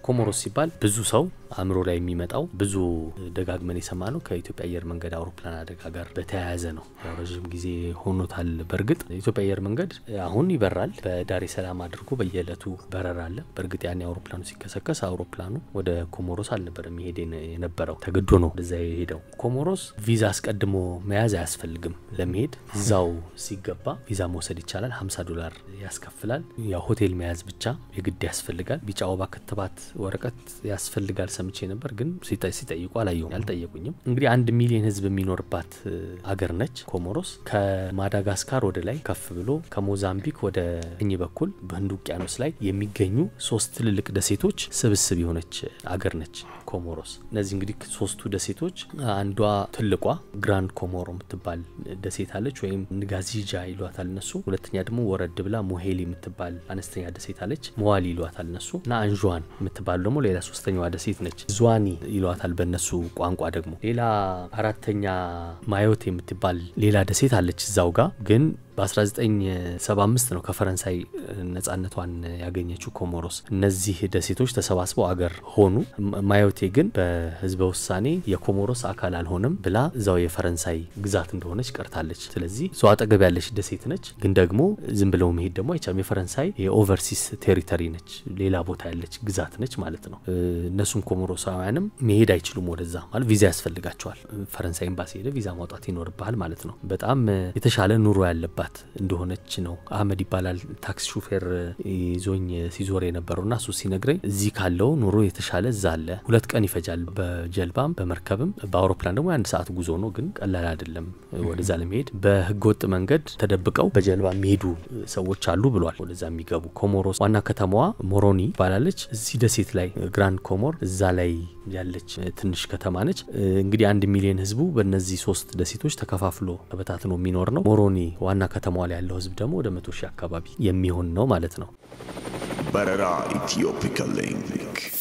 ኮሞሮስ ሲባል ብዙ ሰው አእምሮ ላይ የሚመጣው ብዙ ደጋግመን የሰማ ነው ከኢትዮጵያ አየር መንገድ አውሮፕላን አደጋ ጋር በተያያዘ ነው። ያው ረዥም ጊዜ ሆኖታል። በእርግጥ የኢትዮጵያ አየር መንገድ አሁን ይበራል። በዳሬ ሰላም አድርጎ በየዕለቱ በረራ አለ። በእርግጥ ያኔ አውሮፕላኑ ሲከሰከስ አውሮፕላኑ ወደ ኮሞሮስ አልነበረም መሄድ የነበረው ተገዶ ነው ወደዛ የሄደው። ኮሞሮስ ቪዛ አስቀድሞ መያዝ አያስፈልግም ለመሄድ እዛው ሲገባ ቪዛ መውሰድ ይቻላል። 50 ዶላር ያስከፍላል። ያው ሆቴል መያዝ ብቻ የግድ ያስፈልጋል። ቢጫ ወባ ክትባት ወረቀት ያስፈልጋል ሰምቼ ነበር፣ ግን ሲጠይቁ አላየሁም። ያልጠየቁኝም። እንግዲህ አንድ ሚሊዮን ሕዝብ የሚኖርባት አገር ነች ኮሞሮስ። ከማዳጋስካር ወደ ላይ ከፍ ብሎ ከሞዛምቢክ ወደ ቀኝ በኩል በህንድ ውቅያኖስ ላይ የሚገኙ ሶስት ትልልቅ ደሴቶች ስብስብ የሆነች አገር ነች ኮሞሮስ። እነዚህ እንግዲህ ሶስቱ ደሴቶች አንዷ ትልቋ ግራንድ ኮሞሮ የምትባል ደሴት አለች፣ ወይም ንጋዚጃ ይሏታል እነሱ። ሁለተኛ ደግሞ ወረድ ብላ ሞሄሊ የምትባል አነስተኛ ደሴት አለች፣ መዋሊ ይሏታል እነሱ እና አንዥዋን የምትባሉ ደግሞ ሌላ ሶስተኛዋ ደሴት ነች፣ ዝዋኒ ይሏታል በእነሱ ቋንቋ ደግሞ። ሌላ አራተኛ ማዮት የምትባል ሌላ ደሴት አለች እዛው ጋር ግን በ1975 ነው ከፈረንሳይ ነጻነቷን ያገኘችው ኮሞሮስ። እነዚህ ደሴቶች ተሰባስበው አገር ሆኑ። ማዮቴ ግን በህዝበ ውሳኔ የኮሞሮስ አካል አልሆነም ብላ እዛው የፈረንሳይ ግዛት እንደሆነች ቀርታለች። ስለዚህ እዛው አጠገብ ያለች ደሴት ነች፣ ግን ደግሞ ዝም ብለው መሄድ ደግሞ አይቻልም። የፈረንሳይ የኦቨርሲስ ቴሪተሪ ነች፣ ሌላ ቦታ ያለች ግዛት ነች ማለት ነው። እነሱም ኮሞሮሳውያንም መሄድ አይችሉም ወደዛ ማለት ቪዛ ያስፈልጋቸዋል። ፈረንሳይ ኤምባሲ ሄደ ቪዛ ማውጣት ይኖርብሃል ማለት ነው። በጣም የተሻለ ኑሮ ያለባት እንደሆነች ነው። አህመድ ይባላል ታክሲ ሹፌር ይዞኝ ሲዞር የነበረው ና እሱ ሲነግረኝ እዚህ ካለው ኑሮ የተሻለ እዛ አለ። ሁለት ቀን ይፈጃል በጀልባም በመርከብም በአውሮፕላን ደግሞ የአንድ ሰዓት ጉዞ ነው፣ ግን ቀላል አይደለም ወደዛ ለመሄድ። በህገወጥ መንገድ ተደብቀው በጀልባ የሚሄዱ ሰዎች አሉ ብሏል። ወደዛ የሚገቡ ኮሞሮስ ዋና ከተማዋ ሞሮኒ ይባላለች። እዚህ ደሴት ላይ ግራንድ ኮሞር እዛ ላይ ያለች ትንሽ ከተማ ነች። እንግዲህ አንድ ሚሊዮን ህዝቡ በእነዚህ ሶስት ደሴቶች ተከፋፍሎ ተበታትኖ የሚኖር ነው። ሞሮኒ ዋና ከተማዋ ላይ ያለው ህዝብ ደግሞ ወደ መቶ ሺህ አካባቢ የሚሆን ነው ማለት ነው። በረራ ኢትዮፒካ ሊንክ